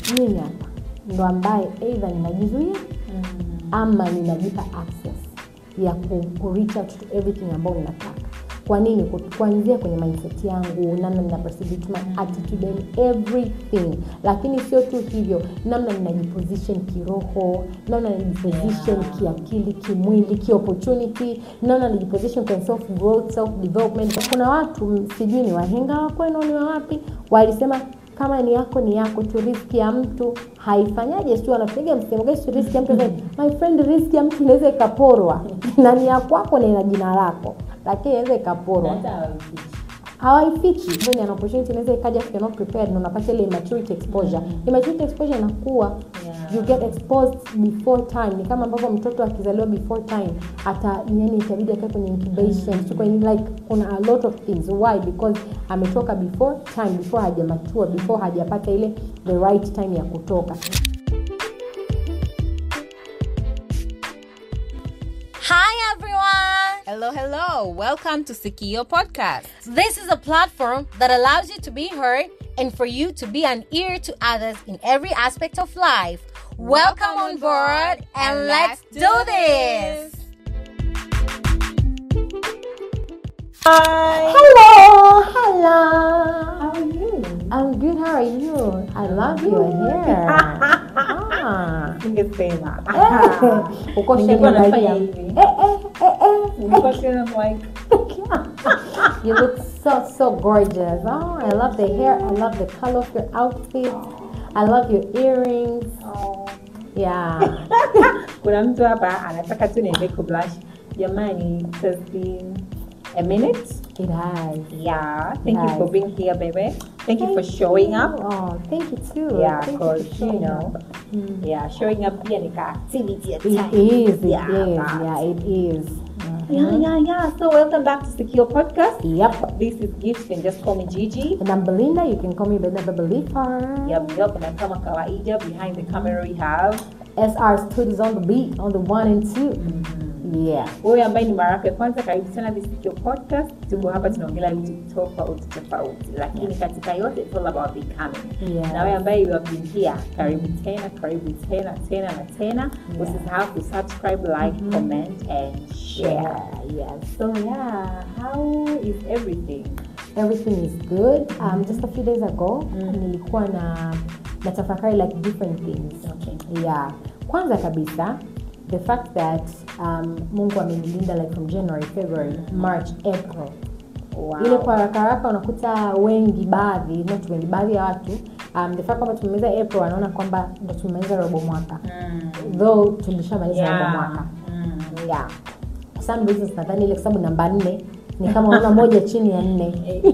mimi hapa ndo ambaye eidha ninajizuia ama ninajipa access ya ku, ku reach out to everything ambayo ninataka kwa nini Ku- kuanzia kwenye mindset yangu namna nina perceive it, my attitude and everything lakini sio tu hivyo namna ninajiposition kiroho namna ninajiposition Yeah. kiakili kimwili kiopportunity namna ninajiposition kwenye self growth self development kuna watu m- sijui ni wahenga wa kwenu ni wa wapi walisema kama ni yako ni yako tu riski ya mtu haifanyaje sio wanapiga msemo gani tu riski ya mtu my friend riski ya mtu inaweza ikaporwa na ni ya kwako na ina jina lako lakini inaweza ikaporwa hata hawafichi. hawaifichi Hivyo ni an opportunity inaweza ikaja if you're not prepared na unapata ile immaturity exposure immaturity exposure inakuwa Yeah. you get exposed before time ni kama ambavyo mtoto akizaliwa before time hata yani itabidi akae kwenye incubation so kwenye like kuna a lot of things why because ametoka before time before hajamatua before hajapata ile the right time ya kutoka Hi everyone! Hello, hello. Welcome to Sikio Podcast. This is a platform that allows you to be heard and for you to be an ear to others in every aspect of life. Welcome on board and let's do this! hello hello How are you? I'm good how are you I love your hair ah. Ningesema. uko Ningekuwa shemeji nafanya yangu. hivi. Eh, eh, eh, eh. Nilikuwa tena like, you look so so gorgeous. Oh, I love the hair. I love the color of your outfit. I love your earrings. oh. Yeah. kuna mtu hapa anataka tu niende kublush jamani it has been a minute It has. yeah thank you for Nice. being here baby thank you for showing up Oh, thank you too. yeah Thank because for you showing know up. Mm. yeah showing up pia ni ka activity at It times. is. It is. Yeah, but- Yeah, it is. yeah yeah yeah so welcome back to secure podcast Yep. this is Gift you can just call me Gigi And I'm Belinda. You can call me Belinda Believer. Yep, yep, na kama kawaida behind the camera we have SR Studios on the beat, on the one and 2 Yeah. wewe ambaye ni mara yako ya kwanza karibu sana this is your podcast tuko hapa tunaongelea vitu tofauti tofauti lakini katika yote it's all about becoming Yeah. na wewe ambaye you have been here karibu tena karibu tena tena na tena usisahau ku subscribe like comment and share Yeah. Yes. so yeah how is everything everything is good um, just a few days ago nilikuwa na natafakari like different things Okay. yeah kwanza kabisa the fact that um, mungu amenilinda like from january february march april wow. ile kwa haraka haraka unakuta wengi baadhi not wengi baadhi ya watu um, the fact kwamba tumemaliza april wanaona kwamba ndo tumemaliza robo mwaka mm. though tulishamaliza robo yeah. mwaka mm. yeah For some reasons nadhani ile kwa sababu namba nne ni kama unaona moja chini ya nne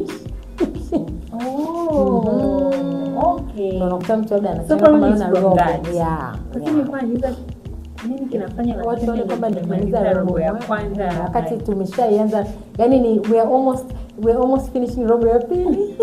oh okay Ndio unakuta mtu labda So anasema probably kwamba it's anaona from robo. that. Yeah, Lakini yeah. nilikuwa nauliza nini kinafanya watu nasema waone kwamba nimemaliza nimemaliza robo robo ya moja, kwanza wakati tumeshaianza yani ni we are almost we are almost finishing robo ya pili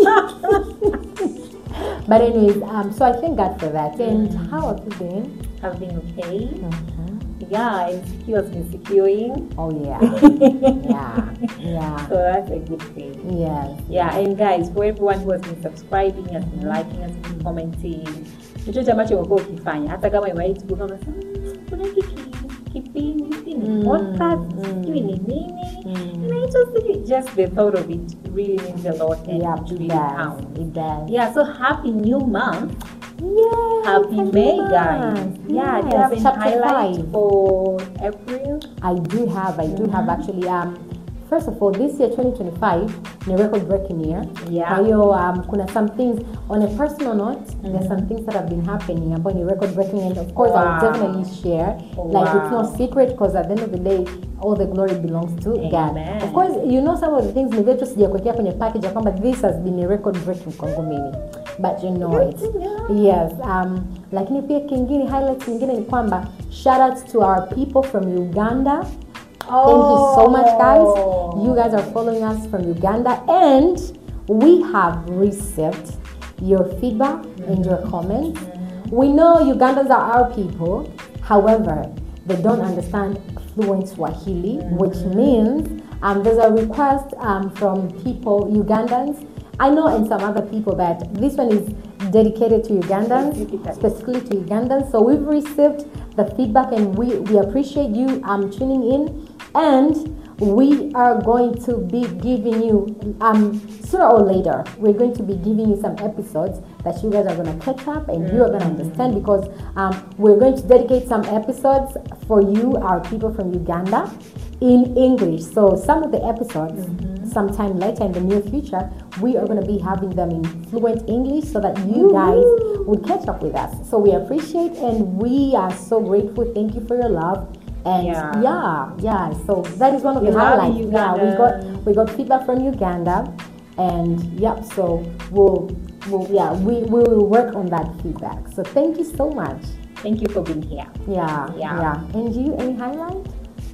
but anyways um, so i thank god for that and how have you been have been okay Mhm. yeah and secure has been securing oh yeah yeah yeah so that's a good thing yes yeah and guys for everyone who has been subscribing has been liking has been commenting chochote ambacho umekuwa ukifanya hata kama imewahi tu kama "Mm, kuna hiki ki- kipindi si ni Mm, podcast mm. sijui ni nini Mm. inaitwa sijui just the thought of it really means a lot and yeah it it really does counts it does yeah so happy new month Yes, happy may guys month. yeah do Yes, you have any chapter highlight five. for april I do have, I do have actually. Um, first of all, this year 2025 ni record breaking year. Yeah. Kwa hiyo um, kuna some things on a personal note, there's some things that have been happening ambayo ni record breaking and of course I will Wow. definitely share. Like it's no Wow. secret because at the end of the day all the glory belongs to God. Amen. Of course, you know some of the things ni vyetu sijakuwekea kwenye package ya kwamba this has been a record breaking kwangu mimi. But you know it. Yes, um, lakini pia kingine highlights nyingine ni kwamba shout out to our people from Uganda. Thank you so much, guys. You guys are following us from Uganda, and we have received your feedback and your comments. We know Ugandans are our people, however, they don't understand fluent Swahili, which means um, there's a request um, from people, Ugandans. I know, and some other people that this one is dedicated to Ugandans, Specifically. specifically to Ugandans. So we've received the feedback and we, we appreciate you um, tuning in. And we are going to be giving you, um, sooner or later, we're going to be giving you some episodes that you guys are going to catch up and you are going to understand because um, we're going to dedicate some episodes for you, our people from Uganda, in English. So some of the episodes, sometime later in the near future, we are going to be having them in fluent English so that you guys would catch up with us. So we appreciate and we are so grateful. Thank you for your love. And Yeah. yeah, yeah. So that is one of We the love highlights. you, Yeah, we Uganda. got we got feedback from Uganda, and yep. So we'll, we'll yeah we, we will work on that feedback. So thank you so much. Thank you for being here. Yeah, Yeah. yeah. And you, any highlight?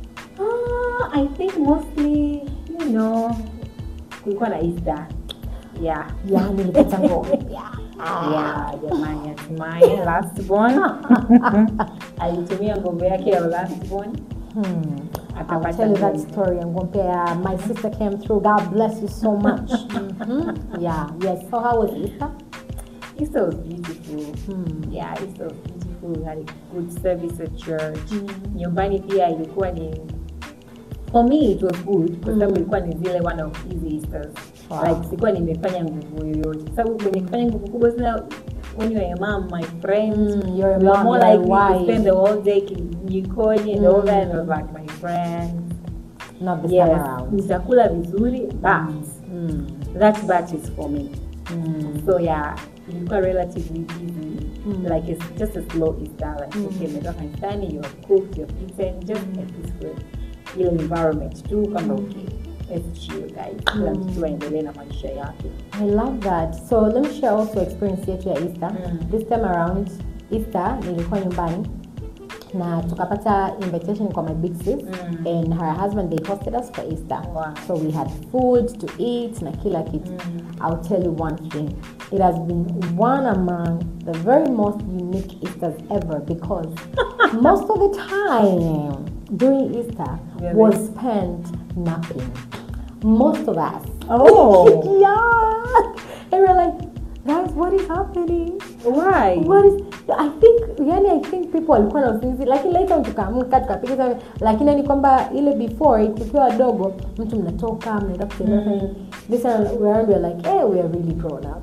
Ah, I think mostly, you know, kulikuwa na Easter. Yeah. Yeah, nilipata ngome. Yeah, jamani hatimaye last born alitumia ngombe yake ya last born Hmm. I'll akapata tell you that ngombe. story. I'm going to My sister came through. God bless you so much. hmm Yeah, yes. So how was Easter? Easter was beautiful. Hmm. Yeah, Easter was beautiful. We had a good service at church. Nyumbani pia ilikuwa ni for me it was good kwa sababu ilikuwa ni zile one of easy Easters. Wow. Like sikuwa nimefanya nguvu yoyote. Sababu kwenye kufanya nguvu kubwa sana when you are a mom, my friends, Mm, you're a you are mom, more you're a likely to wife. spend the whole day jikoni and all that. And I was like my friends. Not this Yes, time around. nitakula vizuri but Mm. that batch is for me. Mm. So yeah, ilikuwa relatively easy. Like it's just a slow Easter. Like okay, umetoka kanisani, you have cooked, you have eaten, just a peaceful ile environment tu kama okay. Let's chill guys. Kila mtu aendelee na maisha yake. I love that. So let me share also experience yetu ya Easter. Mm. This time around Easter nilikuwa nyumbani na tukapata invitation kwa my big sis Mm. and her husband they hosted us for Easter. Wow. So we had food to eat na kila kitu. I'll tell you one thing. It has been one among the very most unique Easters ever because most of the time during Easter Really? was spent napping. Most of us. Oh. yeah. And we're like, guys, what is happening? Why? What is I think yani I think people walikuwa na usingizi lakini later tukaamka tukapiga sana lakini ni kwamba ile before tukiwa wadogo mtu mnatoka mnaenda kutembea mm. this time around we're like hey we are really grown up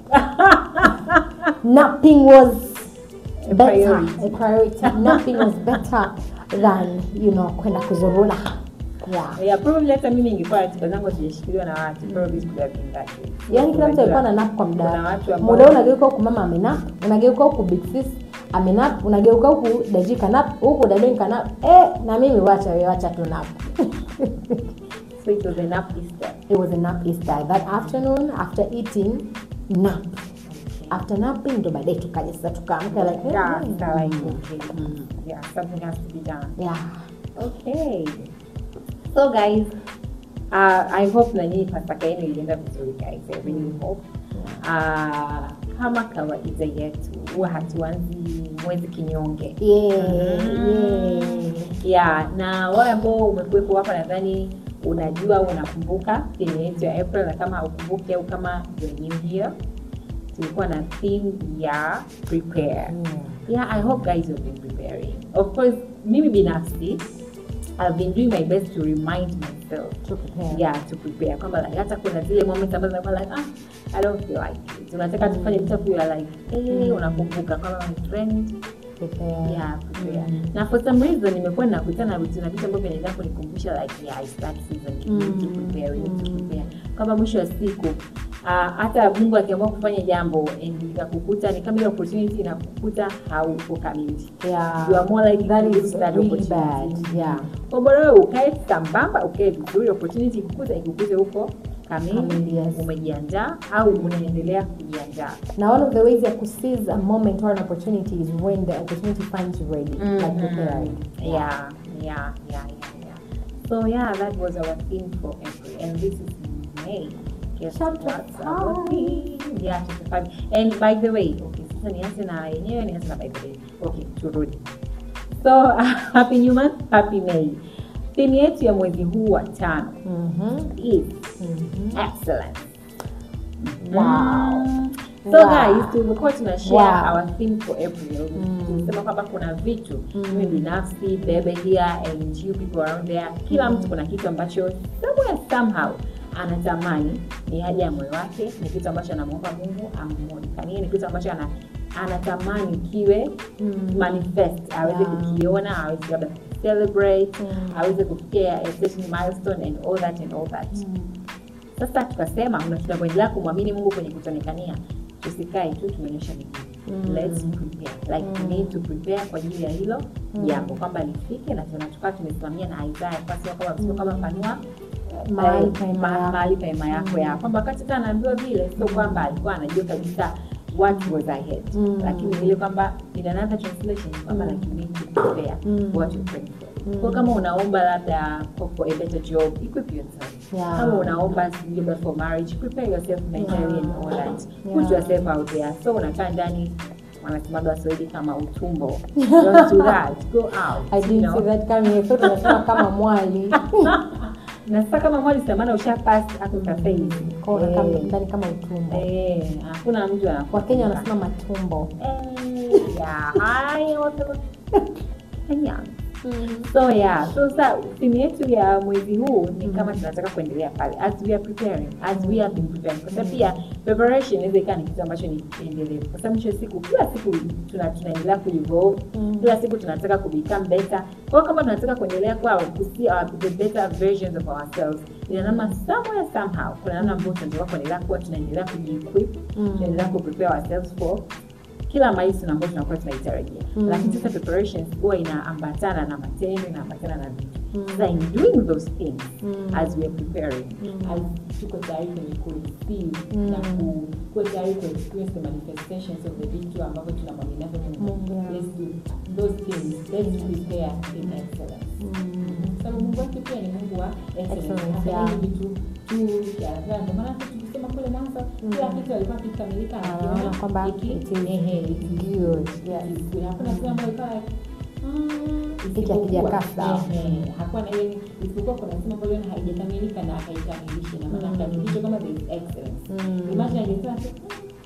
napping was A better priority. a priority napping was better than you know kwenda kuzurura yeah Yeah, probably hata mimi ingekuwa ratiba zangu sijashikiliwa na watu probably could have been that way. yaani kila mtu alikuwa na Unajua, nap kwa muda kuna wake. watu ambao- muda huu unageuka huku mama amenap unageuka huku big sis amenap unageuka huku daji kanap huku dadin kanap eh, na mimi wacha we wacha tu nap So it was enough Easter. it was a nap Easter that afternoon after eating nap after napping ndo baadaye tukaja sasa tukaamka like eh, Yeah, mm, Easter, like okay. Yeah, something has to be done. yeah Okay. So guys, uh, I hope na nyinyi pasaka yenu ilienda vizuri guys. I really hope. Uh, kama kawaida yetu huwa hatuanzi mwezi kinyonge. yeah, Mhm. yeah. Yeah, na wale ambao umekuwepo hapa nadhani unajua au unakumbuka theme yetu ya April na kama haukumbuki au kama you're new here tulikuwa na theme ya prepare. Yeah, I hope guys you've been preparing. Of course, mimi binafsi I've been doing my best to remind myself To prepare. yeah to prepare kwamba like hata kuna zile moments ambazo nakuwa like ah I don't feel like it. Unataka tufanye vitu afu you're like eh unakumbuka kwamba my friend Prepare. yeah prepare. Na for some reason nimekuwa nakutana na vitu na vitu ambavyo vinaendelea kunikumbusha like yeah it's that season you need to prepare, you need to prepare. Kwamba mwisho wa siku ah, hata Mungu akiamua kufanya jambo and ikakukuta ni kama ile opportunity inakukuta hauko kamili. Yeah. You are more likely That to is lose that really opportunity. bad. Yeah. Kwa bora wewe ukae sambamba, ukae vizuri, opportunity ikukuta ikukute huko kamili, Kamili, yes. umejiandaa au unaendelea kujiandaa. Now, one of the ways you could seize a moment or an opportunity is when the opportunity finds you ready, like prepared. Yeah, yeah, yeah, yeah, yeah. So yeah, that was our theme for April, and this is May. Guess Chapter what's our five. theme? Yeah, chapter five. And by the way, okay, sasa nianze na yenyewe, nianze na by the way. Okay, turudi. So happy new month, happy May. Theme yetu ya mwezi huu wa tano Mm-hmm. is Mm-hmm. excellence. Wow. Mm. so Wow. guys tumekuwa tuna share Wow. our theme for april tulisema kwamba kuna vitu mimi binafsi bebe here and you people around there kila mtu kuna kitu ambacho somewhere somehow anatamani ni haja ya moyo wake ni kitu ambacho anamwomba mungu amwonekanie ni kitu ambacho ana, anatamani kiwe manifest aweze Yeah. kukiona aweze labda celebrate aweze kufikia a certain milestone and all that and all that sasa tukasema na tunavyoendelea kumwamini mungu kwenye kutonekania tusikae tu tumeonyesha miguu let's prepare like we need to prepare kwa ajili ya hilo jambo kwamba lifike na tena tukaa tumesimamia na isaya kasema kwamba msio kama panua Mahali eh, pa hema ma- yako. mahali pa hema yako ya kwamba wakati hata anaambiwa vile sio kwamba alikuwa anajua kabisa what was ahead Mm. lakini vile kwamba in another translation kwamba like you need to prepare Mm. what you're praying for kwa kama unaomba labda for, for a better job equip yourself Yeah. kama unaomba sijui labda for marriage prepare yourself mentally and all that put Yeah. yourself out there so unakaa ndani wanasemaga waswahili kama utumbo don't do that go out I you didn't know? see that coming. I thought unasema kama mwali na sasa kama mwali samana ushapas hapo kafei Kwa unakaa ndani kama utumbo Eh, hakuna mtu anakuwa wakenya wanasema matumbo Eh, yeah, haya wasema- Kenya. so yeah so sa theme yetu ya mwezi huu ni kama tunataka kuendelea pale as we are preparing as we have been preparing kwa sababu pia preparation inaweza ikawa ni kitu ambacho ni endelevu kwa sababu mwisho wa siku kila siku tuna tunaendelea kuevolve kila siku tunataka kubecome better kwa hiyo kama tunataka kuendelea kuwa kusi our the better versions of ourselves ina namna somewhere somehow kuna namna ambayo tunataka kuendelea kuwa tunaendelea kujiequip tunaendelea kuprepare ourselves for kila milestone ambayo tunakuwa tunaitarajia mm. lakini sasa preparations huwa inaambatana na matendo inaambatana na vitu mm. sasa in doing those things mm. as we are preparing mm. as tuko tayari kwenye kureceive mm. na ku- kuwa tayari ku experience the manifestations of the vitu ambavyo tunamwamini navyo mungu Mungu, yeah. let's do those things let's prepare in excellence sababu mungu wetu pia ni mungu wa excellence Excellence, Hafanyi yeah. vitu tu vya ajabu. Ndio maana hata tukisema kule mwanzo kila kitu alikuwa kikamilika na Anaona kiona kwamba hiki, it is ehe, it is good. Yes. good. Hakuna sehemu ambayo ilikuwa like, mm, Hiki isipokuwa- hakijakaa sawa. ehe, hakuwa na ile isipokuwa kuna sehemu ambayo iliona haijakamilika na akaikamilisha na maana akahakikisha kwamba there is excellence Mm. imagine angesema tu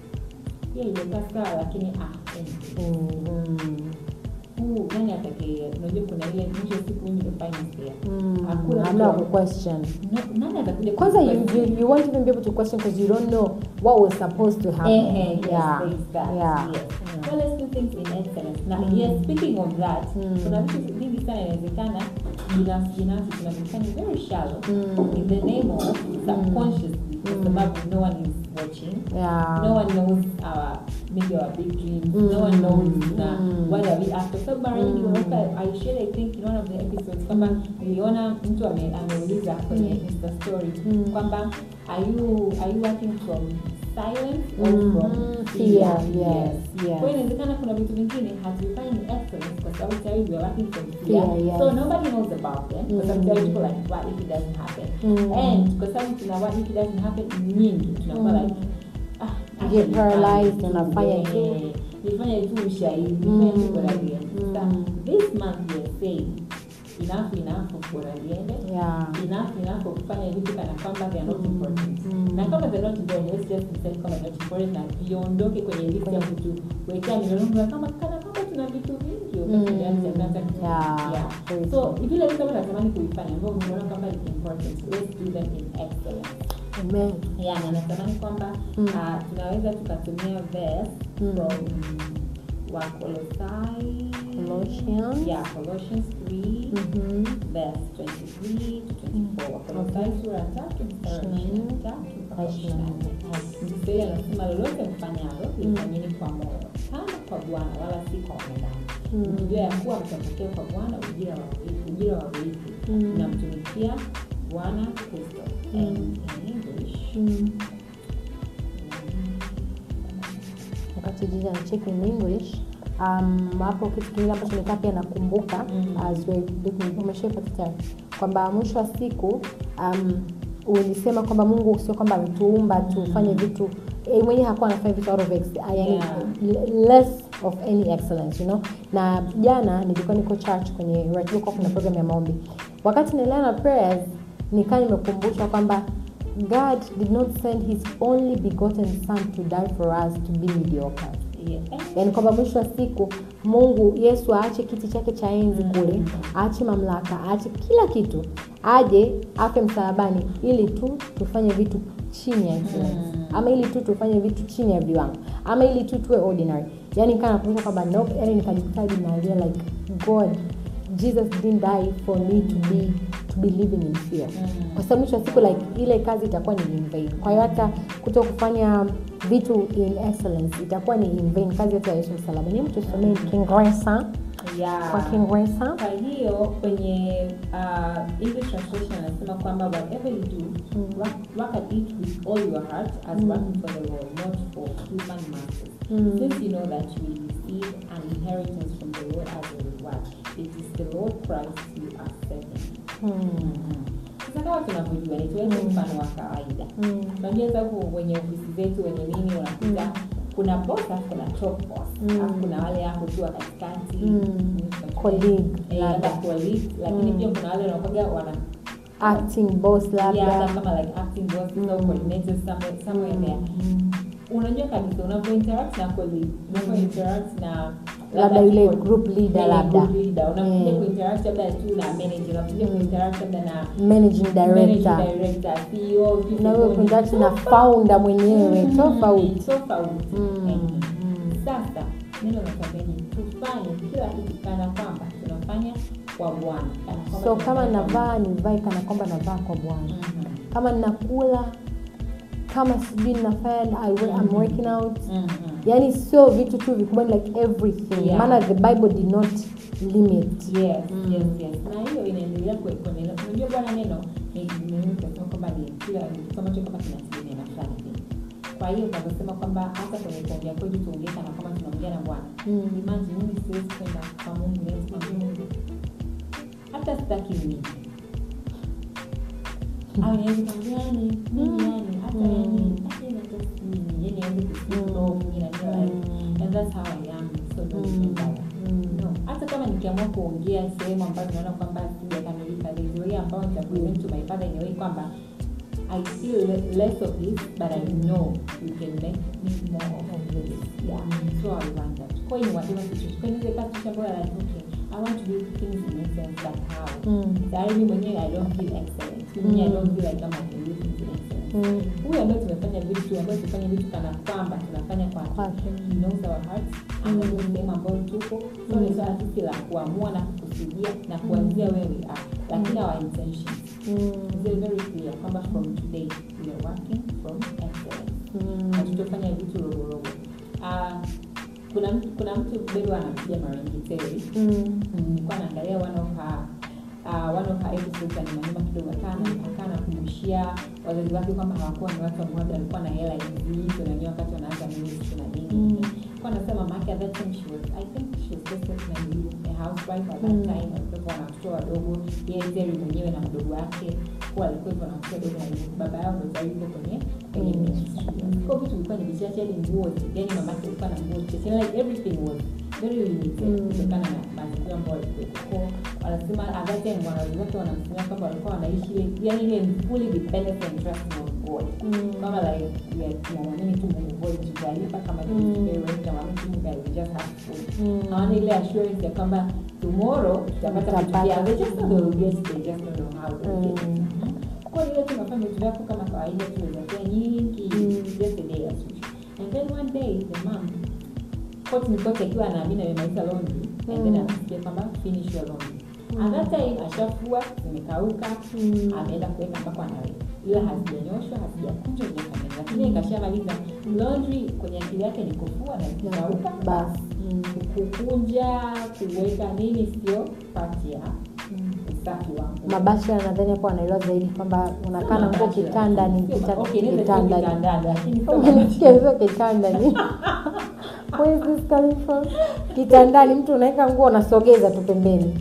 "Mm, hiyo imekaa sawa lakini ah anyway, Mm. huu nani atakaye unajua kuna ile mwisho wa siku ndio finance there Mm. Hakuna Hamna mtu- ku question. No- nani atakuja kwanza you, kukuquestion? you, you won't even be able to question because you don't know what was supposed to happen Eh, eh, yes, yeah there is that. yeah Yes. So let's do things in excellence. Now, yes, speaking of that, kuna vitu vingi sana inawezekana binafsi binafsi tunavifanya very shallow in the name of subconsciously kwa sababu no one is watching. yeah No one knows our maybe our big dreams. No one knows na Mm. what are we after. So mara nyingi unakuta I shared I think in one of the episodes kwamba niliona mtu ame- ameuliza kwenye Insta story kwamba are you are you working from silence or from Mhm. fear? Fear, yes, yes. Kwa hiyo inawezekana kuna vitu vingine hatuvifanyi ni excellence kwa sababu tayari we are working from fear. Fear, yes. So nobody knows about them kwa sababu tayari tuko like what if it doesn't happen? Mm. And kwa sababu tuna what if it doesn't happen nyingi tunakuwa like ah, You get actually, paralyzed, ah, unafanya eh, tu. nifanye tu ushahidi nifanye tu bora liende Mm. Sasa, this month we are saying enough enough of bora liende yeah enough enough of kufanya vitu kana kwamba they are not important na kama they are not important let's just decide kama they are not important na viondoke kwenye list ya kutuwekea milolongo ya kama kana kwamba tuna vitu vingi Mm. tunaanza kuanza Yeah, yeah. very so vile vitu ambavyo natamani kuifanya ambavyo unaona kwamba it's important let's do them in excellence amen yeah, na natamani kwamba Mm. uh, tunaweza tukatumia verse Mm. from wakolosai Colossians. yeah, colossians 3 Mhm. verse 23 to 24 wakolosai sura tatu mstari wa ishirini na tatu mpaka ishirini na nne msiseli anasema lolote mfanyalo lifanyeni kwa moyo kama kwa bwana wala si kwa wanadamu Mm. mkijua ya kuwa mtapokea kwa bwana ujira wa ujira wa urithi Mm. namtumikia bwana kristo and in english Mm. wakati jiji anachek in english um, hapo kitu kingine ambacho nikaa pia nakumbuka Mm. as we're looking- umeshaipata tayari kwamba mwisho wa siku um, ulisema kwamba mungu sio kwamba ametuumba tufanye vitu eh, mwenyewe hakuwa anafanya vitu out of ex, ah, yani, Yeah. l- less of any excellence you know na jana nilikuwa niko church kwenye ratiba kuna program ya maombi wakati naendelea na prayers nikaa nimekumbushwa kwamba god did not send his only begotten son to die for us to be mediocre Yeah. yaani kwamba mwisho wa siku mungu yesu aache kiti chake cha enzi kule aache mamlaka aache kila kitu aje afe msalabani ili tu tufanye vitu chini ya excellence ama ili tu tufanye vitu chini ya viwango ama ili tu tuwe ordinary yaani kana kuonyesha kwamba nope yani nikajitaji nalia like god jesus didn't die for me to be to be living in fear kwa sababu mwisho wa siku like ile kazi itakuwa ni in vain kwa hiyo hata kuto kufanya vitu in excellence itakuwa ni in vain kazi yote ya yesu msalaba ni mtu somee kiingereza Yeah. kwa kiingereza kwa hiyo kwenye uh, english translation anasema kwamba whatever you do work, work at it with all your heart as working for the lord not for human masters since you know that you will receive an inheritance from the lord as a reward it is the lord christ you are serving sasa kama tunavyojua nituweze mfano wa kawaida unajua sasa huko kwenye ofisi zetu wenye nini unakuta kuna boss alafu kuna top boss alafu kuna wale hapo tu wa katikati Colleague, Eh, labda. labda colleague lakini pia kuna wale wanakuwaga wana acting boss yeah, labda hata kama like acting bosses au coordinators somewhere, somewhere there unajua kabisa unavyo interact na colleague unavyo interact na labda yule people- group leader eh, labda group leader unakuja Mm. kuinteract labda tu na manager unakuja kuinteract labda na managing managing director director CEO vitu na wewe hivyo. kuinteract na founder mwenyewe Mm, tofauti tofauti Mm, Eh. mm. sasa neno natambeni tufanye kila kitu kana kwamba tunafanya kwa bwana Kana kwamba so kama tunafanya kwa navaa nivae kana kwamba navaa kwa bwana Mhm. kama ninakula kama sijui ninafanya I, wo- I'm working out Mhm. yani sio vitu tu vikubwa ni like everything Yeah. maana the bible did not limit yes yes yes na hiyo inaendelea kwe- kwenye neno unajua bwana neno ni ni- tunasema kwamba ni kila ni kitu ambacho kama kinategemea na fulani hivi kwa hiyo tunaposema kwamba hata kwenye kuongea kwetu tuongee kana kwamba tunaongea na bwana Mm. imagine mimi siwezi kwenda kwa mungu leo sema mungu hata sitaki mimi au niwezi kwambia yani mimi yani hata yani hata yani hata mimi yani niwezi kusikia mimi na kila life and that's how I am so don't Mm. bother Mm. no hata kama nikiamua kuongea sehemu ambazo naona kwamba sijakamilika there's a way ambao nitapresent to my father in a way kwamba I feel le- less of this but I know you can make me more of this yeah so I want that kwa hiyo whatever situation kwa hiyo inaweza ikawa situation ambayo like okay I want to do things in excellence but how Mm. tayari mimi mwenyewe I don't feel excellent mimi I don't feel like kama I can do things in excellence Mm. huyu ambaye tumefanya vitu ambayo tufanye vitu kana kwamba tunafanya kwa Kwake. he knows our hearts anajua sehemu ambayo tuko so ni swala sisi la kuamua na kukusudia na kuanzia where we are lakini our intentions Mm. is very very clear kwamba from today we are working from excellence Mm. hatutofanya vitu rogorogo uh, kuna mtu kuna mtu bado anapiga marengiteri Mm. nilikuwa naangalia one of her uh, one of her episodes ya nyuma nyuma kidogo akana akaa anakumbushia wazazi wake kwamba hawakuwa ni watu ambao labda walikuwa na hela hizi na wenyewe wakati wanaanza ministry na nini Mm. kwa anasema mama at that time she was I think she was just like a housewife at that Mm. time walikuwa na watoto wadogo yeye Terry mwenyewe na mdogo wake kuwa alikuwa hivyo na watoto wadogo na baba yao ndo tayari yuko kwenye kwenye Mm. ministry kwa vitu vilikuwa ni vichache hadi nguo yani mamake alikuwa na nguo chache like everything was very limited Mm. kutokana na mazingira ambayo walikuwepo Kwa wanasema at that time wanawazi wake wanamsimia kwamba walikuwa wanaishi ile yani ile fully dependent and trusting on God Mm. kama like yeah, tunamwamini tu Mungu God tutalipa kama Mm. tulivyopewa tunamwamini tu Mungu we just have food Mm. hawana ile assurance ya kwamba tomorrow tutapata vitu Tutapata. vyao they just know they will get they just don't know how they will get Mm. it kwa hiyo tunafanya vitu vyako kama kawaida tumezakia nyingi Mm. just a day as usual and then one day the mom kote ni kote akiwa anaamini amemaliza laundry and then Mm. anasikia kwamba finish your laundry at that time ashafua zimekauka Mm. ameenda kuweka mpaka anaweka ila hazijanyoshwa hazijakunjwa hazijakamilika lakini ikashamaliza laundry kwenye akili yake ni kufua na zikikauka basi Mm. kukunja kuweka nini sio pati ya Mm. usafi wangu mabasha nadhani hapo wanaelewa zaidi kwamba unakaa na nguo kitanda ni kita- kitanda umesikia hizo kitanda ni Where is this coming from? kitandani mtu unaweka nguo unasogeza tu pembeni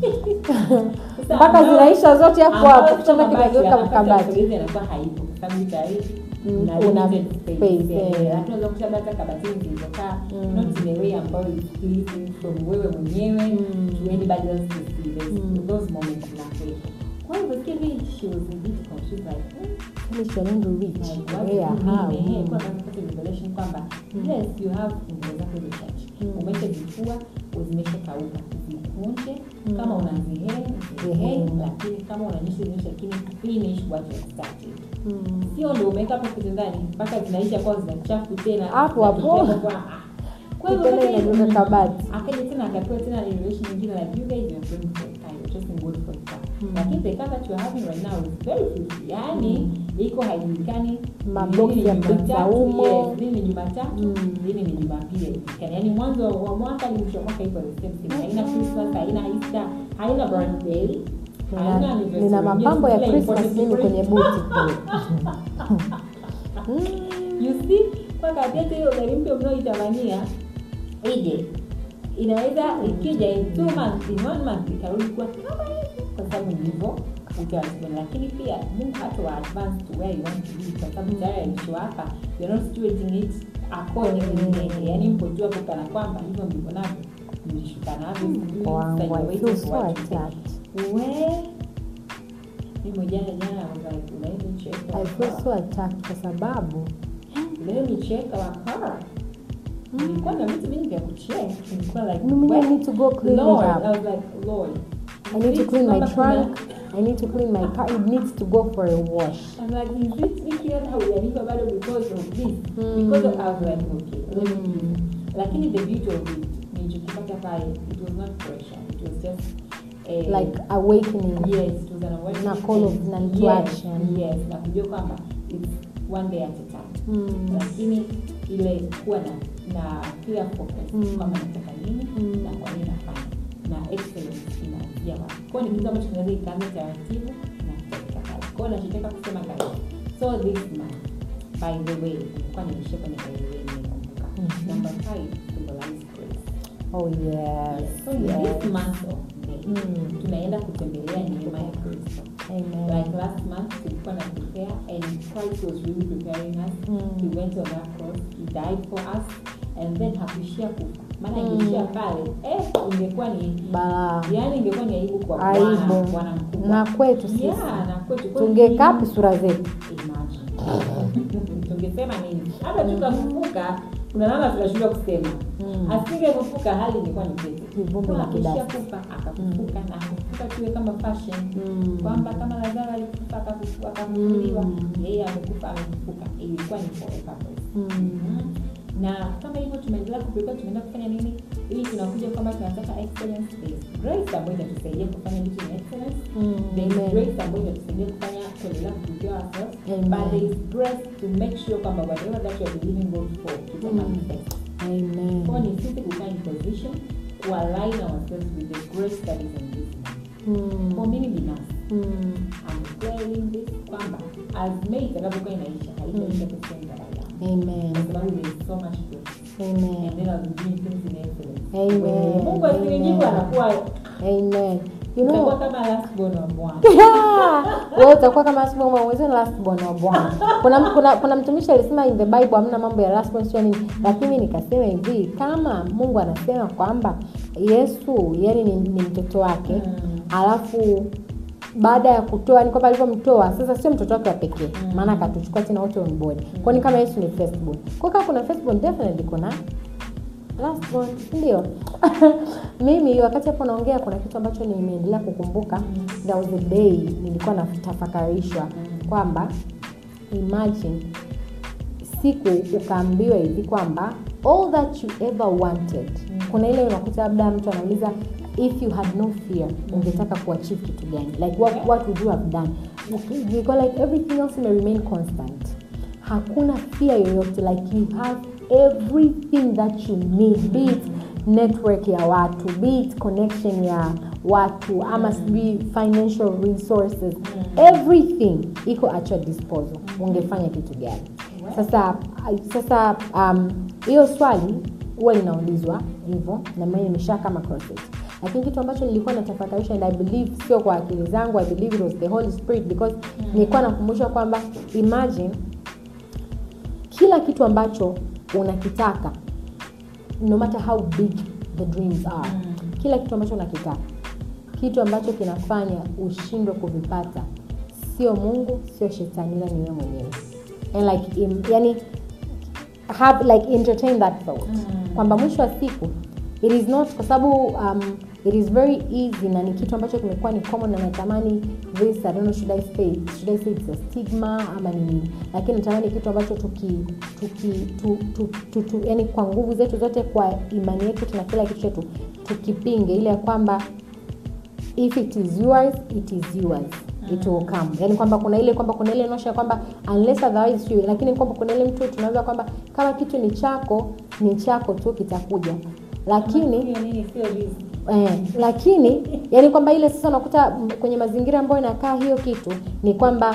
mpaka zinaisha zote hapo hapo kitanda kinageuka kabati inakuwa haipo kwa sababu tayari Mm, una una limited space, space, eh. eh, lakini unaweza kukuta hata kabatini zilizokaa Mm. not in a way ambayo is pleasing from wewe mwenyewe Mm. to anybody else to see There's- Mm. those moments zinakuwepo kwa hiyo basically she was a bit confused like hmm, Yaani she want to reach like, what where do you how mean? Eh, kwa sababu kupata revelation kwamba yes you have nguo zako za church umeshazifua zimeshakauka zikunje kama una ziheng ziheng Ziheng. lakini kama unanyesha zinyesha lakini finish what you have started Mm. sio ndo umeweka hapo kitandani mpaka zinaisha kwa zinachafu tena Hapo hapo. zinatokea kwa- ah. kwa hivyo Kitanda sasa inageuka hivi- kabati. akaja tena akapewa tena relation nyingine like you guys you are praying for a car you're trusting God for a car lakini the car that you are having right now is very fruitful yani iko haijulikani Maboksi lini ni ya Jumatatu, Saumu. yes, lini ni Jumatatu Mm. lini ni Jumapili haijulikani yani mwanzo wa mwaka ni mwisho wa mwaka iko the same thing haina Christmas haina Easter haina birthday haina Nina- anniversary. nina mapambo ya Yes, Christmas important mimi kwenye break. buti kule you see kwa katete hiyo gari mpya mnaoitamania ije inaweza ikija in two months in one month ikarudi kuwa kama hivi kwa sababu ndivyo utaratibu lakini pia mungu hata wa advance to where you want to be kwa sababu tayari alishowapa you're not situating it according to yani mpo tu hapo kana kwamba hivyo ndivyo navyo mlishuka navyo Mungu wangu I feel so attacked we mimi jana jana I was like let me check I our feel car. so attacked kwa sababu let me check our car nilikuwa na vitu vingi vya kucheck nilikuwa like mimi I well, need to go clean Lord, it I up was like Lord I need to is clean it my kwamba kuna- trunk I need to clean my car it needs to go for a wash I'm like, is it hiki hata hujanipa bado because of this? Because of, I was like, okay, let me do it. Lakini the beauty of it, nilichokipata pale, it was not pressure. It was just a, like awakening yes, it was an awakening. Na call of and- none to yes, action. Yes, na kujua kwamba it's one day at a time. Mm. Lakini ile kuwa na na clear focus Mm. kwamba nataka nini Mm. na kwa nini nafanya na excellence inaanzia wapi. Kwa hiyo ni kitu ambacho kinaweza ikaanza taratibu na kutafika pale. Kwa hiyo nachotaka kusema guys, so this month by the way, nilikuwa nimeishia kwenye by the way nimekumbuka. Mhm. Number five, symbolize grace. oh yes So in yes this month of May, Mm. tunaenda kutembelea neema ya Kristo. amen Like last month tulikuwa na prepare and Christ was really preparing us. Mm. He went on that cross, he died for us and then hakuishia kufa. Maana Mm. ingeishia pale, eh, ingekuwa ni balaa yaani ingekuwa ni aibu kwa Aibu. Bwana, Bwana mkubwa. na kwetu sisi Yeah, na kwetu. Kwa hiyo tungekapi ni- sura zetu Imagine. tungesema nini hata tukafufuka kuna namna tunashindwa kusema Mm. asingefufuka hali ingekuwa ni pete Kivumbi na akishia kidasi. kufa akafufuka na akafufuka tuwe kama fashion Mm. kwamba kama lazaro alikufa akafufuka akafufuliwa Mm. yeye amekufa amefufuka ilikuwa ni for a purpose Mm. Mhm. na kama hivyo tumeendelea kuprepare tumeenda kufanya nini ili tunakuja kwamba tunataka excellence based grace ambayo inatusaidia kufanya vitu in excellence Mm, there is amen. grace ambayo inatusaidia kufanya kuendelea kuprepare ourselves Amen. but there is grace to make sure kwamba whatever that you are believing God for kita Mm. manifest amen kwa ni sisi kukaa in position to align ourselves with the grace that is in this man kwa Mm. mimi binafsi Mm. I'm declaring this kwamba as May itakapokuwa inaisha haitaisha the same that I am amen kwa sababu there is so much grace amen and then I'll be doing things in excellence Amen. Mungu asinijibu Amen. anakuwa amen you utakuwa know kama last born wa Bwana wewe utakuwa kama last born mwenzio last born wa bwana kuna, kuna, kuna mtumishi alisema in the bible hamna mambo ya last born sio nini lakini nikasema hivi kama mungu anasema kwamba yesu yani ni, ni mtoto wake Mm. alafu baada ya kutoa ni kwamba alivyomtoa sasa sio mtoto wake wa pekee Mm. maana akatuchukua tena wote on board kwani kama yesu ni firstborn kwa kama kuna firstborn definitely kuna last born ndio mimi wakati hapo naongea kuna kitu ambacho nimeendelea kukumbuka there was a day nilikuwa natafakarishwa kwamba imagine siku ukaambiwa hivi kwamba all that you ever wanted kuna ile unakuta labda mtu anauliza if you had no fear ungetaka kuachieve kitu gani like what, what would you have done Nilikuwa like everything else may remain constant hakuna fear yoyote like you have everything that you need be it network ya watu be it connection ya watu ama sijui financial resources everything iko at your disposal ungefanya kitu gani sasa sasa um, hiyo swali huwa linaulizwa hivyo na mimi nimesha kama crosses lakini kitu ambacho nilikuwa natafakarisha and i believe sio kwa akili zangu i believe it was the holy spirit because nilikuwa nakumbushwa kwamba imagine kila kitu ambacho unakitaka no matter how big the dreams are kila kitu ambacho unakitaka kitu ambacho kinafanya ushindwe kuvipata sio mungu sio shetani ila ni wewe mwenyewe and like im, yani have like entertain that thought kwamba mwisho wa siku it is not kwa sababu um, it is very easy na ni kitu ambacho kimekuwa ni common na natamani this I don't know should I say should I say it's a stigma ama ni nini lakini natamani kitu ambacho tuki tuki tu, tu, tu, tu, yani kwa nguvu zetu zote kwa imani yetu na kila kitu chetu tukipinge ile ya kwamba if it is yours it is yours it will come yani kwamba kuna ile kwamba kuna ile notion ya kwamba unless otherwise you lakini kwamba kuna ile mtu tunaweza kwamba kama kitu ni chako ni chako tu kitakuja lakini Hiyo nini sio riziki. eh, lakini yani kwamba ile sasa unakuta m- kwenye mazingira ambayo inakaa hiyo kitu ni kwamba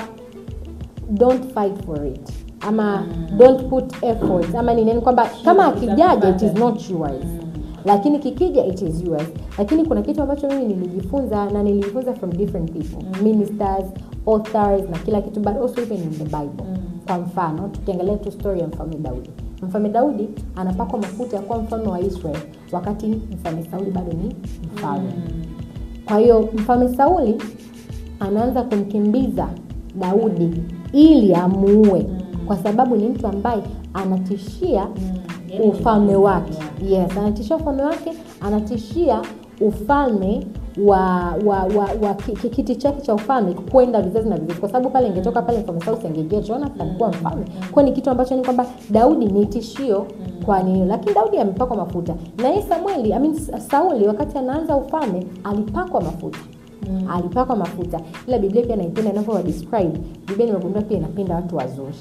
don't fight for it ama mm. don't put effort ama ni nini kwamba kama akijaja it is not yours lakini kikija it is yours lakini kuna kitu ambacho mimi nilijifunza na nilijifunza from different people mm. ministers authors na kila kitu but also even in the bible mm. kwa mfano tukiangalia tu story ya mfalme daudi mfalme daudi anapakwa mafuta ya kuwa mfalme wa israel wakati mfalme sauli bado ni mfalme mm. kwa hiyo mfalme sauli anaanza kumkimbiza daudi ili amuue kwa sababu ni mtu ambaye anatishia Yaani ni ufalme wake mpinzani yes anatishia ufalme wake anatishia ufalme wa wa wa, wa ki- ki- kiti chake cha ufalme kwenda vizazi na vizazi kwa sababu pale ingetoka pale mfalme sauli angejua jonathan alikuwa mfalme kwa ni kitu ambacho ni kwamba daudi ni tishio kwa nini lakini daudi amepakwa mafuta na yeye samueli I mean, sauli wakati anaanza ufalme alipakwa mafuta mm. alipakwa mafuta ila biblia pia naipenda inavyowa describe biblia nimegundua pia inapenda watu wazuri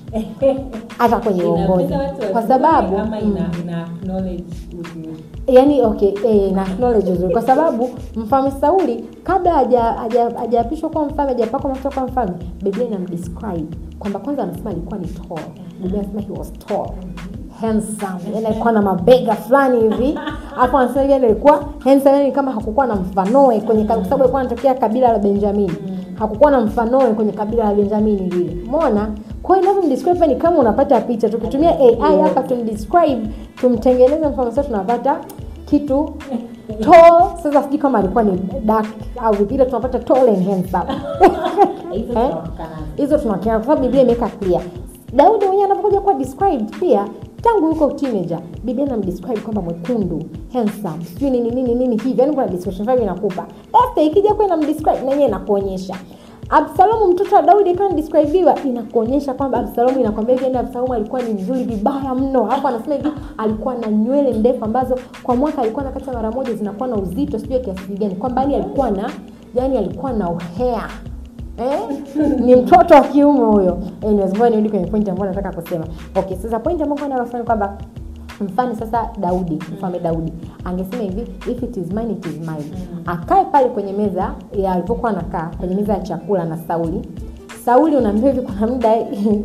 hata kwenye uongozi Inapenda watu kwa wazuri sababu ama mm, ina, ina acknowledge uzuri. yani okay eh, na acknowledge uzuri kwa sababu mfalme sauli kabla haja- haja- hajaapishwa kuwa mfalme hajapakwa mafuta kuwa mfalme biblia inamdescribe kwamba kwanza anasema alikuwa ni tall biblia anasema he was tall handsome yani alikuwa na mabega fulani hivi hapo anasema hivi yani alikuwa handsome yani kama hakukuwa na mfanoe kwenye kwa sababu alikuwa anatokea kabila la benjamini hakukuwa na mfanoe kwenye kabila la benjamini vile umeona kwa hiyo inavyomdescribe ni kama unapata picha tukitumia ai hapa tumdescribe tumtengeneze mfano sasa tunapata kitu tall sasa sijui kama alikuwa ni dark au vipi ila tunapata tall and handsome Hizo Eh? tunawakana. hizo tunakea kwa sababu biblia imeweka clear daudi mwenyewe anapokuja kuwa described pia tangu yuko teenager biblia inamdescribe kwamba mwekundu handsome sijui nini nini nini hivi yani kuna description fulani inakupa after ikija kuwa inamdescribe na yenyewe inakuonyesha absalomu mtoto wa daudi akiwa anadescribiwa inakuonyesha kwamba absalomu inakwambia hivi yani absalomu alikuwa ni mzuri vibaya mno hapo anasema hivi alikuwa na nywele ndefu ambazo kwa mwaka alikuwa nakata mara moja zinakuwa na uzito sijui kiasi gani kwamba yani alikuwa na yani alikuwa na uhea eh? ni mtoto wa kiume huyo anyways ngoja nirudi kwenye point ambayo nataka kusema okay sasa point ambayo nataka kusema kwamba mfano sasa daudi mfalme daudi angesema hivi if it is mine it is mine akae pale kwenye meza ya alivyokuwa anakaa kwenye meza ya chakula na sauli sauli unaambia hivi kuna muda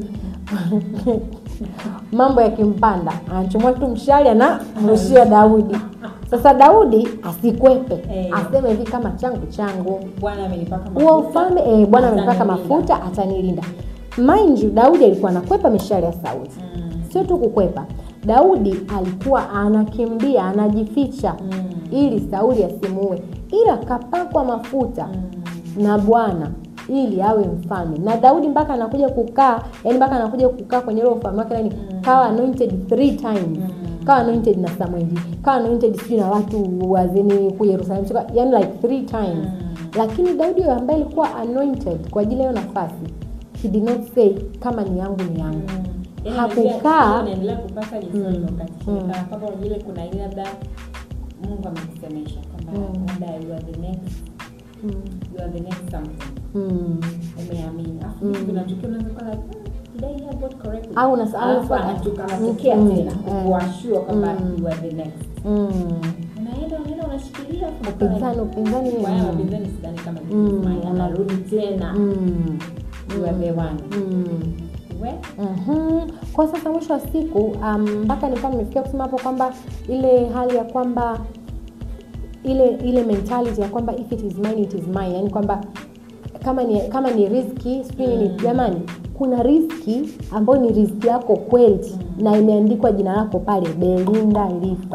mambo yakimpanda anachomoa tu mshari anamrushia daudi sasa daudi asikwepe Eh. aseme hivi kama changu changu bwana amenipaka huo mafuta, ufalme eh, bwana amepaka atanilinda. mafuta atanilinda mind you daudi alikuwa anakwepa mishale ya sauli Mm. sio tu kukwepa daudi alikuwa anakimbia anajificha Mm. ili sauli asimuue ila kapakwa mafuta na bwana ili awe mfalme na daudi mpaka anakuja kukaa yani mpaka anakuja kukaa kwenye ile ufalme wake yani kawa anointed three times kawa anointed na samueli kawa anointed sijui na watu wazini ku yerusalemu Sio- yani like three times lakini daudi huyo ambaye alikuwa anointed kwa ajili ya hiyo nafasi he did not say kama ni yangu ni yangu Yaani hakukaa unajua, unaendelea kupata lisoni Mm. wakati Mm. kana kwamba vile kuna ile labda mungu amekusemesha kwamba Mm. labda you are the next mm. you are the next something Mm. umeamini Alafu Mm. vinatokea unaweza kuwa like "Hmm, did I hear God correctly?" Au unas- au Alafu unas- anatoka- anatokea Mm. tena Eh. kuashua kwamba Mm. you are the next Mm. unaenda unaenda unashikilia alafu unakuwa upinzani like, upinzani "Kwa hiyo mm. wapinzani sidhani kama ni Mm. mine." anarudi tena Mm. you are the one Mm. We? Mhm. kwa sasa mwisho wa siku um, mpaka nikawa nimefikia kusema hapo kwamba ile hali ya kwamba ile ile mentality ya kwamba if it is mine it is mine yani kwamba kama ni kama ni riski sijui nini jamani kuna riski ambayo ni riski yako kweli na imeandikwa jina lako pale belinda Lifan.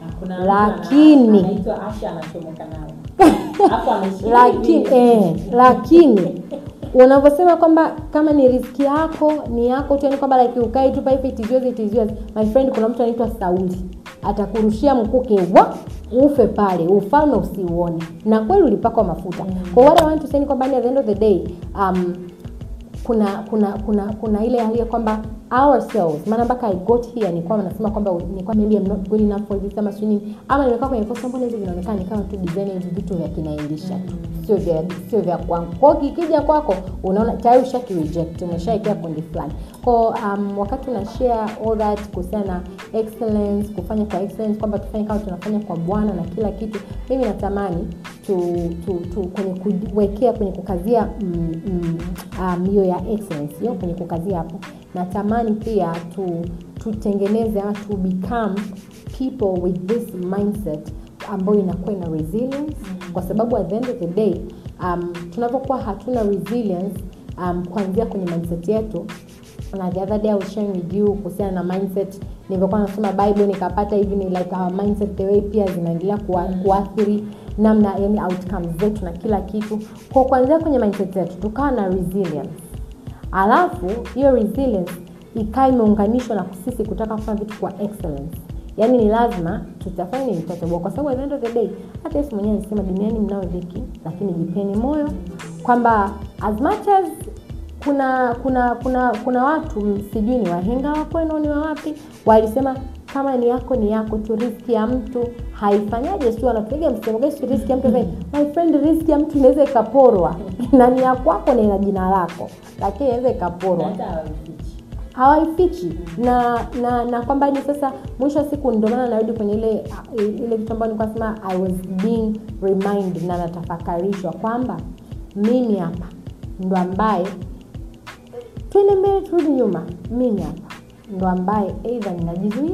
Na kuna mtu Lakini- ana- anaitwa Asha anachomoka nayo Alafu ameshikilia lakini hivi. eh, lakini unavyosema kwamba kama ni riski yako ni yako tu yani kwamba like ukae tu paipe it is yours, it is yours. my friend kuna mtu anaitwa sauli atakurushia mkuki wa ufe pale ufalme usiuone na kweli ulipakwa mafuta kwa what I want to say ni kwamba at the end of the day um, kuna kuna kuna kuna ile hali ya kwamba ourselves maana mpaka i got here nilikuwa nasema kwamba nilikuwa maybe I'm not good enough for this ama sio nini ama nimekaa kwenye post mbona hizi vinaonekana ni kama tu design hivi vitu vya kinaendisha tu sio vya sio vya kwangu kwa hiyo kikija kwako unaona tayari ushaki reject umeshaikia kundi fulani kwa um, wakati una share all that kuhusiana na excellence kufanya kwa excellence kwamba tufanye kama tunafanya kwa bwana na kila kitu mimi natamani tu, tu, tu kwenye kuwekea kwenye kukazia mm, mm, um, hiyo ya excellence hiyo kwenye kukazia hapo natamani pia tu tutengeneze ama to become people with this mindset ambayo inakuwa ina resilience kwa sababu at the end of the day um, tunavyokuwa hatuna resilience um, kuanzia kwenye mindset yetu na the other day I was sharing with you kuhusiana na mindset nilivyokuwa nasoma bible nikapata hivi ni like our mindset the way pia zinaendelea kuwa, kuathiri namna yani outcomes zetu na kila kitu kwa kuanzia kwenye mindset yetu tukawa na resilience alafu hiyo resilience ikawa imeunganishwa na sisi kutaka kufanya vitu kwa excellence yaani ni lazima tutafanya ni mtotoboa kwa sababu at the end of the day hata yesu mwenyewe alisema duniani mnao dhiki lakini jipeni moyo kwamba as much as kuna kuna kuna kuna watu sijui ni wahenga wa kwenu ni wa wapi walisema kama ni yako ni yako tu riski ya mtu haifanyaje si wanapiga msemo gani si riski ya mtu my friend riski ya mtu inaweza ikaporwa na ni ya kwako na ina jina lako lakini inaweza ikaporwa hata hawafichi. hawaifichi na na na kwamba ni sasa mwisho wa siku ndio maana narudi kwenye ile ile kitu ambayo nilikuwa nasema i was being reminded na natafakarishwa kwamba mimi hapa ndo ambaye twende mbele turudi nyuma mimi hapa ndo ambaye eidha ninajizuia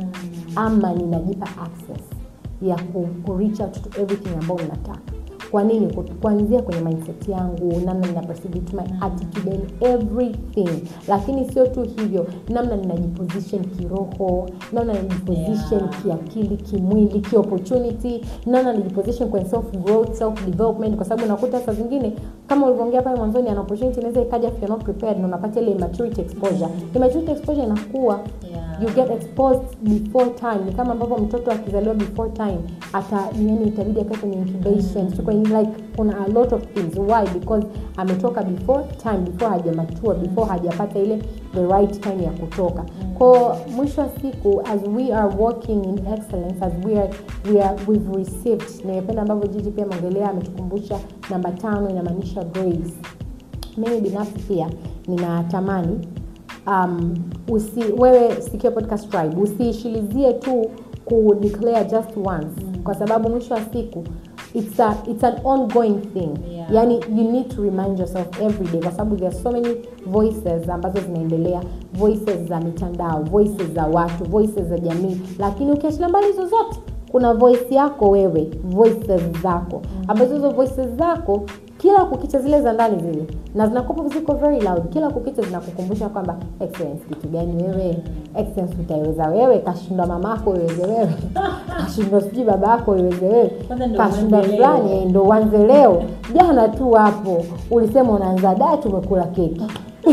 ama ninajipa access ya ku, ku reach out to everything ambayo ninataka kwa nini Ku- kuanzia kwenye mindset yangu namna nina perceive it, my attitude and everything lakini sio tu hivyo namna ninajiposition kiroho namna ninajiposition Yeah. kiakili kimwili kiopportunity namna ninajiposition kwenye self growth self development kwa sababu unakuta saa zingine kama ulivyoongea pale mwanzoni an opportunity inaweza ikaja if you're not prepared na unapata ile immaturity exposure immaturity exposure inakuwa Yeah. you get exposed before time ni kama ambavyo mtoto akizaliwa before time ata yani itabidi akae kwenye incubation mm. kwenye like kuna a lot of things why because ametoka before time before hajamature before hajapata ile the right time ya kutoka ko mwisho wa siku as we are working in excellence as we are, we are we've received nimependa ambavyo jiji pia maongelea ametukumbusha namba tano inamaanisha grace mimi binafsi pia ninatamani um, usi, wewe sikio podcast tribe usiishilizie tu ku declare just once mm. kwa sababu mwisho wa siku it's, a, it's an ongoing thing Yeah. yani you need to remind yourself every day kwa sababu there are so many voices ambazo zinaendelea voices za mitandao voices za watu voices za jamii lakini ukiachilia mbali hizo zote kuna voice yako wewe voices zako ambazo hizo voices zako kila kukicha zile za ndani zile na zinakupa ziko very loud kila kukicha zinakukumbusha kwamba excellence kitu gani wewe excellence utaiweza wewe kashindwa mamako iweze wewe kashindwa sijui baba yako iweze wewe Kwanza ndo kashindwa uanze fulani leo. eh, ndo uanze leo jana tu hapo ulisema unaanza daa tumekula keki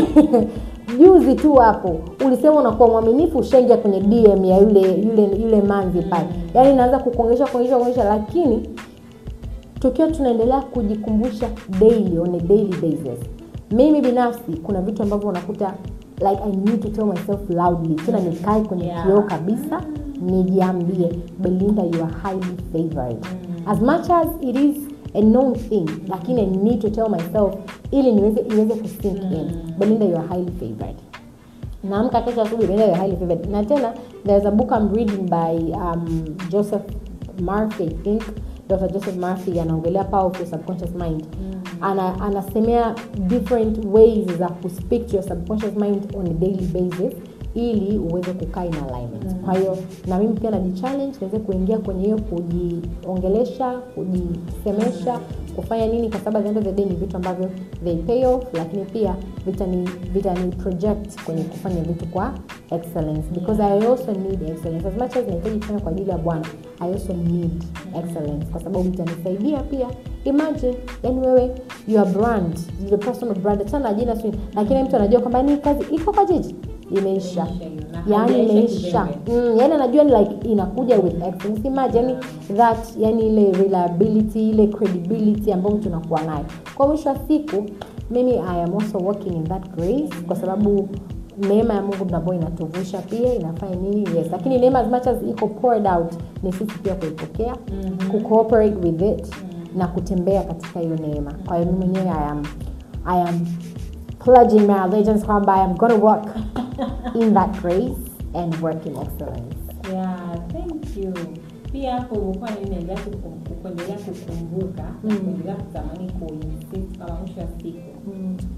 juzi tu hapo ulisema unakuwa mwaminifu ushaingia kwenye dm ya yule yule yule manzi pale yaani inaanza kukuongesha kuongesha kuongesha lakini tukiwa tunaendelea kujikumbusha daily on a daily basis mimi binafsi kuna vitu ambavyo unakuta like i need to tell myself loudly tena nikae kwenye Yeah. kioo kabisa nijiambie belinda you are highly favored as much as it is a known thing lakini i need to tell myself ili niweze iweze kusink in belinda you are highly favored naamka kesho asubuhi Belinda, you are highly favored na tena there's a book i'm reading by um, joseph murphy i think dr joseph murphy anaongelea power of your subconscious mind ana anasemea different ways za kuspeak to your subconscious mind on a daily basis ili uweze kukaa in alignment kwa hiyo na mimi pia najichallenge niweze kuingia kwenye hiyo kujiongelesha kujisemesha kufanya nini kwa sababu at the end of the day ni vitu ambavyo they pay off lakini pia vitani vitani project kwenye kufanya vitu kwa excellence because i also need excellence as much as nahitaji kufanya kwa ajili ya bwana i also need excellence kwa sababu itanisaidia pia imagine yani wewe your brand the personal brand hata na jina sio lakini mtu anajua kwamba ni kazi iko kwa jiji imeisha Na yani haijaisha imeisha kizembe. mm, yani anajua ni like inakuja with excellence imagine yani that yani ile reliability ile credibility ambayo mtu unakuwa nayo kwa mwisho wa siku mimi i am also working in that grace kwa sababu neema ya mungu ambayo inatuvusha pia inafanya nini yes lakini neema as much as iko poured out ni sisi pia kuipokea mm-hmm. kucooperate with it mm-hmm. na kutembea katika hiyo neema kwa hiyo mimi mwenyewe i am i am pledging my allegiance kwamba i am going to work in that grace and work in excellence Yeah, thank you. Pia hapo ulikuwa naendelea kukum- kuendelea kukumbuka na Mm. kuendelea kutamani kuinsist kama mwisho wa siku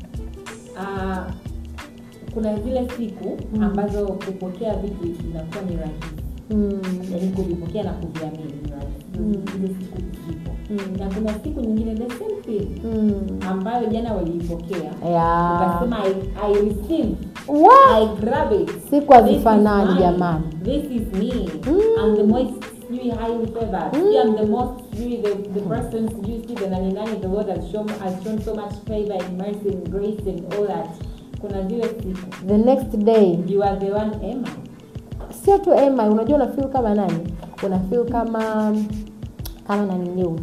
Ah, kuna zile siku ambazo kupokea vitu inakuwa ni rahisi mm. yaani kuvipokea na kuviamini ni rahisi Mm. hizo siku zipo Mm. na kuna siku nyingine the same thing Mm. ambayo jana waliipokea Yeah. ukasema I, I receive What? I grab it siku hazifanani This is mine. jamani This is me. Mm. I'm the most sijui highly favored. Mm. Sijui I'm the most sijui the, the person sijui sijui the nani nani the Lord has shown has shown so much favor and mercy and grace and all that. Kuna zile siku. the next day You are the one Emma. sio tu ema unajua unafil kama nani unafil kama kama nani nyeu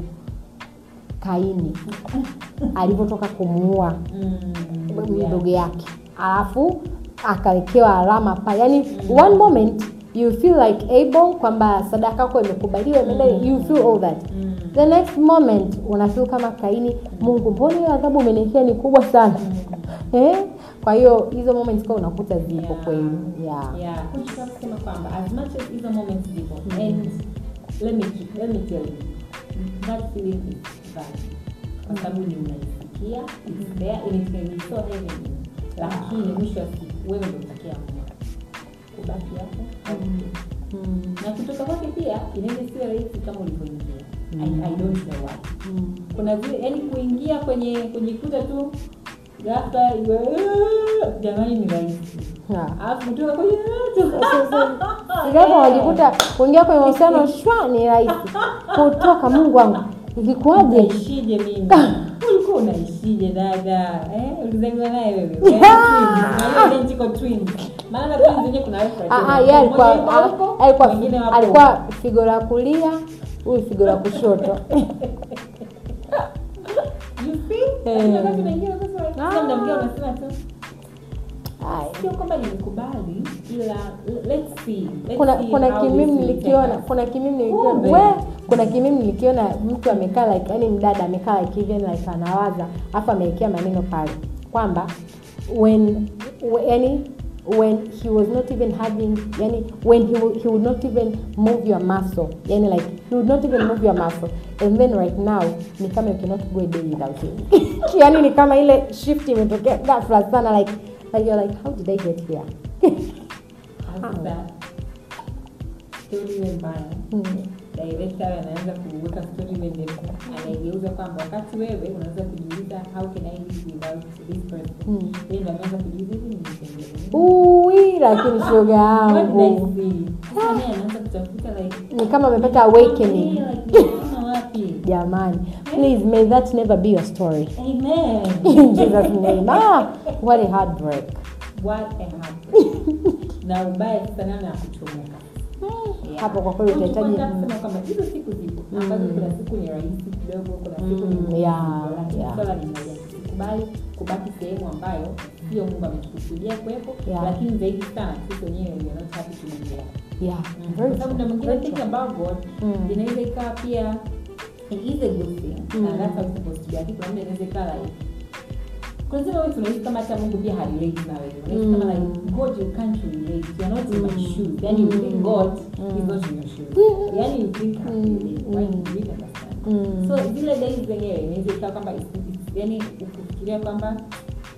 kaini alivyotoka kumuua mdogo yake alafu akawekewa alama pa yani one moment you feel like able kwamba sadaka yako imekubaliwa imeenda you feel all that the next moment unafeel kama kaini mungu mbona hiyo adhabu umeniekea ni kubwa sana eh? kwa hiyo hizo moments kwa unakuta zipo Yeah. kweli yeah. Yeah. Kuchukua kusema kwamba as much as hizo moments zipo and let me let me tell you that feeling is bad kwa sababu ni unaisikia it's there and it can be so heavy lakini mwisho wa siku wewe ndio utakiamua kubaki hapo au kutoka. Mm. na kutoka kwake pia inaweza isiwe rahisi kama ulivyoingia I, I don't know why Mm. kuna zile yani kuingia kwenye kujikuta tu ghafla iwe- jamani ni rahisi Yeah. alafu kutoka kwenye Ingawa wajikuta kuingia kwenye mahusiano shwa ni rahisi kutoka mungu wangu ilikuwaje unaishije mimi ulikuwa unaishije dada eh? ulizaliwa naye wewe Wewe Yeah. twins, na hiyo identical twins. maana twins wenyewe kuna reference. Ah, ah, yeye alikuwa Mmoja yuko ah, huko, alikuwa mwingine wapo alikuwa figo la kulia huyu figo la kushoto You see? Lakini wakati unaingia sasa like, kila muda mwingine unasema tu Ai. sio kwamba nimekubali ila let's see let's kuna see kuna how kimimi this will nilikiona take us. kuna kimimi nilikiona Kumbe. we kuna kimimi nilikiona mtu amekaa like yani mdada amekaa like hivi yani like anawaza afu amewekea maneno pale kwamba when we- yani when he was not even having yani when he, will- he would not even move your muscle yani like he would not even move your muscle and then right now ni kama you cannot go a day without him yani ni kama ile shift imetokea ghafla sana like like you're like how did i get here Sasa, story iwe mbaya Mm. director anaanza kuweka story iwe ndefu anaigeuza kwamba wakati wewe unaweza kujiuliza how can i live without this person Mm. yeye ndo ameanza kujiuliza hivi nimependeza Ui, lakini shoga What did I yangu see? Sasa naye anaanza kutafuta like ni kama amepata awakening "Yeah, like, nimeona wapi jamani please may that never be your story amen in jesus name ah, what a heartbreak what a heartbreak na ubaya sasa nana ya kuchomoka Yeah. hapo kwa kweli Kwa hiyo utahitaji tulikuwa tunasema kwamba hizo siku zipo ambazo kuna siku ni rahisi kidogo kuna siku ni Mm, ngumu yeah, kidogo, lakini yeah. swala ni moja tusikubali kubaki sehemu ambayo sio mungu ametukusudia kuwepo Yeah. lakini zaidi sana sisi wenyewe we are not happy to be there yeah kwa very sababu true, na mwingine very think true. about God Mm. inaweza ikawa pia it is a good thing Mm. and that's how it's supposed to be lakini kuna muda inaweza ikawa like kuna zile wewe tunahisi kama hata Mungu pia harelate na wewe unahisi kama Mm. like God you can't relate you are not in my Mm. shoes yani you think God Mm. is not in your shoes yani you think Mm. mm. why Mm. do you understand Mm. so zile days zenyewe inaweza ikawa kwamba it's- it's- yani ukifikiria kwamba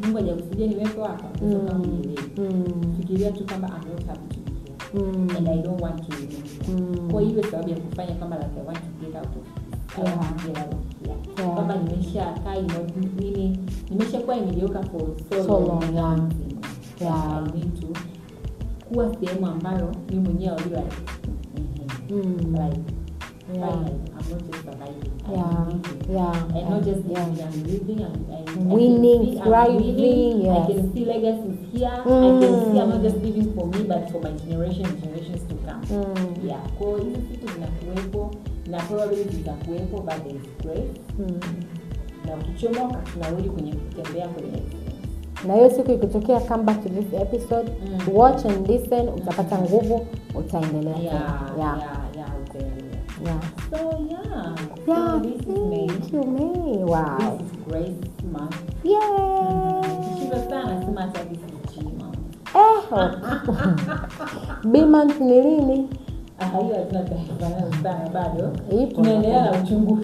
mungu hajakusudia niwepo hapa Mm. kama unielewi Mm. fikiria tu kwamba I'm not happy to be here Mm. and I don't want to remain here. Mm. kwa hiyo sababu ya kufanya kama like I want to get out of I want to get out of here. Yeah. kwamba nimesha kaa you know, mimi nimeshakuwa mediocre for so, So long, long, now yeah. I'm single. Yeah. I need to kuwa sehemu ambayo mi mwenyewe I'll be like mhm, Mm. like Yeah. finally, I'm not just surviving I'm Yeah. living. Yeah. and not just Yeah. living, I'm living and, and I can Winning, see I'm thriving, winning. yes. I can see legacies here I can see I'm not Mm. just living for me but for my generation generations to come Mm. yeah kwa hiyo hizi siku zinakuwepo na probably zitakuwepo but there is grace Mm. na ukichomoka tunarudi kwenye kutembea kwenye na hiyo siku ikitokea come back to this episode Mm. watch and listen utapata nguvu utaendelea yeah tena. yeah yeah. yeah utaelewa yeah. so yeah Yeah, so this is May thank you, May. Wow. this is Grace month Yeah. Shiva sana sema hata this is G month Eh, B month ni lini? Ah, hiyo hatuna taarifa nayo sana bado Ipo. tunaendelea na uchunguzi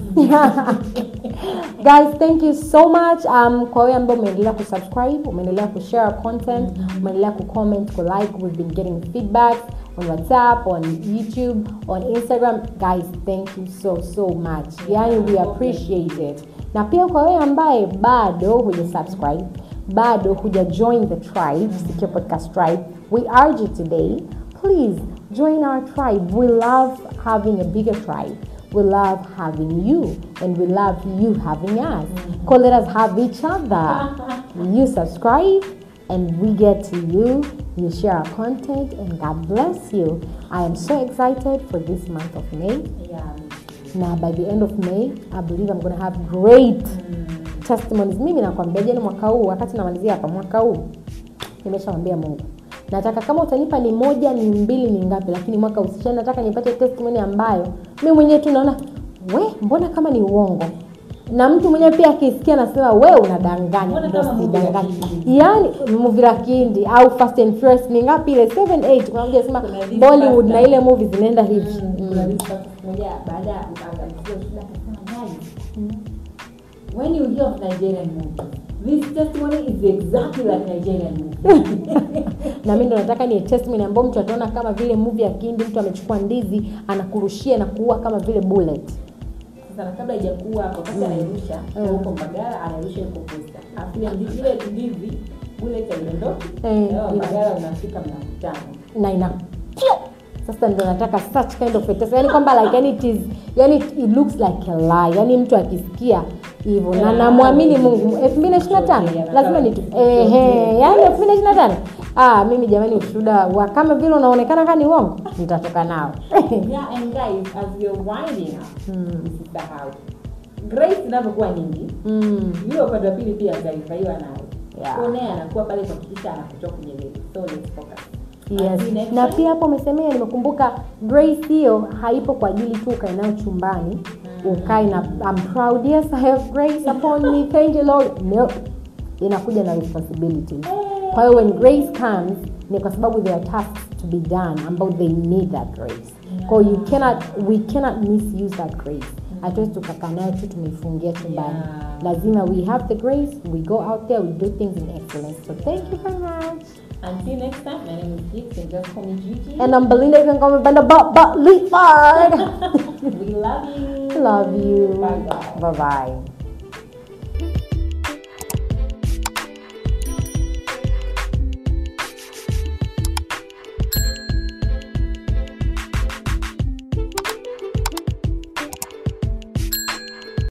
guys thank you so much um, kwa wewe ambao umeendelea kusubscribe umeendelea kushare our content umeendelea kucomment kulike we've been getting feedback on whatsapp on youtube on instagram guys thank you so so much yani we appreciate it na pia kwa wewe ambaye bado huja subscribe bado huja join the tribe Sikio podcast tribe we urge you today please join our tribe we love having a bigger tribe we love having you and we love you having us. Call let us have each other. you subscribe and we get to you. You share our content and God bless you. I am so excited for this month of May. yeah Now by the end of May, I believe I'm going to have great testimonies. Mimi nakwambia jana mwaka huu wakati namalizia hapa mwaka huu nimeshamwambia Mungu nataka kama utanipa ni moja ni mbili ni ngapi lakini mwaka usisha nataka nipate testimony ambayo mi mwenyewe tu naona we mbona kama ni uongo na mtu mwenyewe pia akisikia anasema we unadanganya Mbona Ndio kama movie la sidanganya. Kihindi? yaani movie la kihindi au fast and furious ni ngapi ile 7 8 kuna mmoja anasema Kuna this bollywood fast na and- ile movie zinaenda hivi Mm, kuna this person moja baada ya kuangalia shida akasema guys when you hear of Nigerian movie this testimony is exactly like Nigerian movie na mi ndo nataka ni testimony ambayo mtu ataona kama vile movie ya kihindi mtu amechukua ndizi anakurushia na kuua kama vile bullet sasa na kabla haijakuwa hapo wakati anairusha Mm. huko Mbagala anairusha huko Posta alafu ile ndizi ile ndizi bullet haiondoki Eh, leo ina- Mbagala unafika mnakutana na ina sasa ndo nataka such kind of a test yani kwamba like yani it is yani it looks like a lie yani mtu akisikia hivyo na Yeah. namwamini Mungu 2025 lazima ni ehe yani 2025 ah mimi jamani ushuhuda wa kama vile unaonekana kama ni uongo nitatoka nao yeah and guys as we are winding up usisahau grace inavyokuwa nyingi mm. yule upande wa pili pia atarifaiwa nayo Yeah. Kwa naye anakuwa pale kuhakikisha anakutoa kwenye level so let's focus Yes. Until next na time. pia hapo umesemea nimekumbuka grace hiyo haipo kwa ajili tu ukae nayo chumbani ukae na I'm proud yes I have grace upon me thank you Lord no inakuja na responsibilities kwa hiyo when grace comes ni kwa sababu there are tasks to be done ambao they need that grace kwa hiyo you cannot we cannot misuse that grace hatuwezi tukakaa nayo tu tumeifungia chumbani Yeah. lazima we have the grace we go out there we do things in excellence so thank you very much until next time my name is Gix and just call me Gigi And I'm Belinda, you can call me Brenda But But Leaford. we love you Love you. bye bye Bye bye.